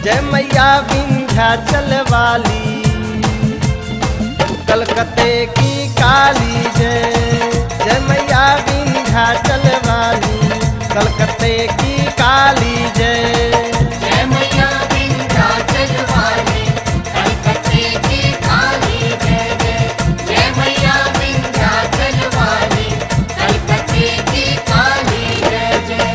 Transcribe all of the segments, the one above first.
जय मैया विंध्याचल वाली कलकत्ते की काली जय जय मैया विंध्याचल वाली कलकत्ते की काली जय जय मैया विंध्याचल वाली कलकत्ते की काली जय जय जय मैया विंध्याचल वाली कलकत्ते की काली जय जय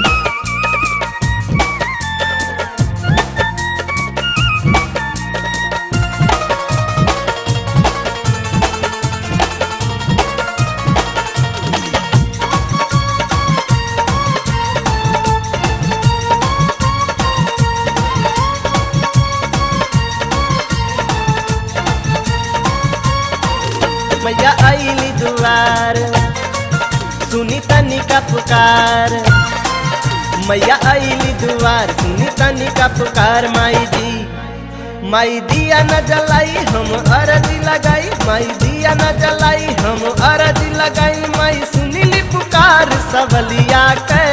मैया आईली दुआर सुनी तनी का पुकार मैया आईली दुआर सुनी तनी का पुकार माई जी माई दिया न जलाई हम अरजी लगाई माई दिया न जलाई हम अरजी लगाई माई सुनीली पुकार सबलिया के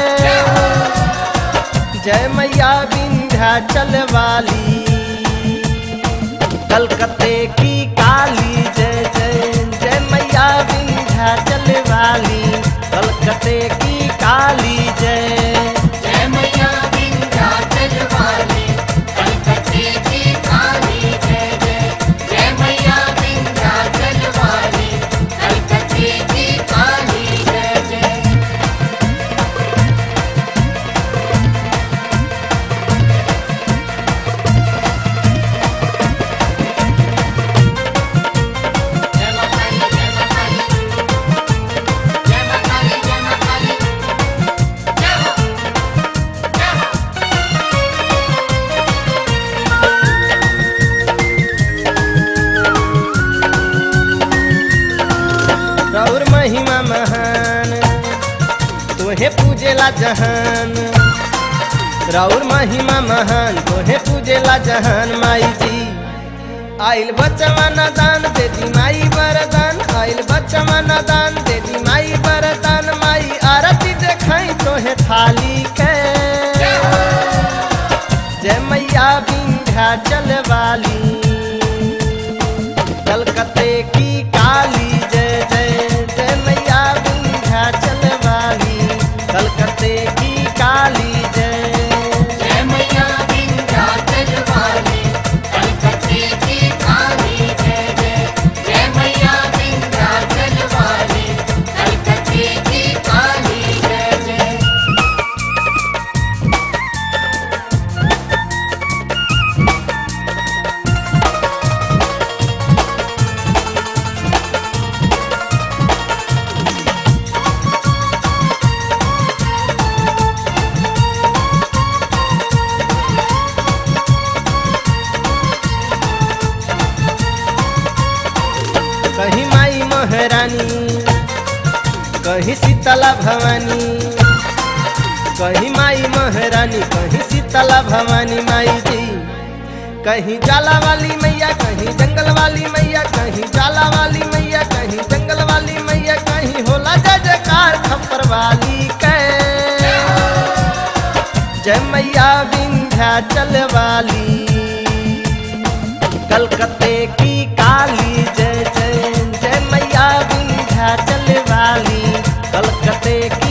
जय मैया विंध्याचल वाली कलकत्ते की काली जय जय जय मैया विंध्याचल वाली कलकत्ते की काली जय जय मैया विंध्याचल वाली कलकत्ते की काली जय जय जय मैया विंध्याचल वाली कलकत्ते की काली जय जय जय मां काली जय मां काली जय मां काली जय मां काली जय हो जय हो रौर महिमा महान तोहे पूजेला जहान रौर महिमा महान तोहे पूजेला जहान माई जी आइल बचवा न दान दे दी माई वरदान आइल बचवा न दान दे दी माई वरदान माई आरती देखाई तोहे थाली के जय मैया विंध्याचल वाली कलकत्ते की काली जय जय जय मैया विंध्याचल वाली कलकत्ते की काली जय जय मैया विंध्याचल वाली कलकत्ते की काली जय जय जय मैया विंध्याचल वाली कलकत्ते की काली जय जय कहीं माई महारानी कहीं शीतला भवानी कहीं माई महारानी कहीं शीतला भवानी माई जी कहीं जाला वाली मैया कहीं जंगल वाली मैया कहीं जाला वाली मैया कहीं जंगल वाली मैया कहीं होला जय जयकार खप्पर वाली के जय मैया विंध्याचल वाली कलकत्ते की काली जय जय जय मैया विंध्याचल वाली कलकत्ते की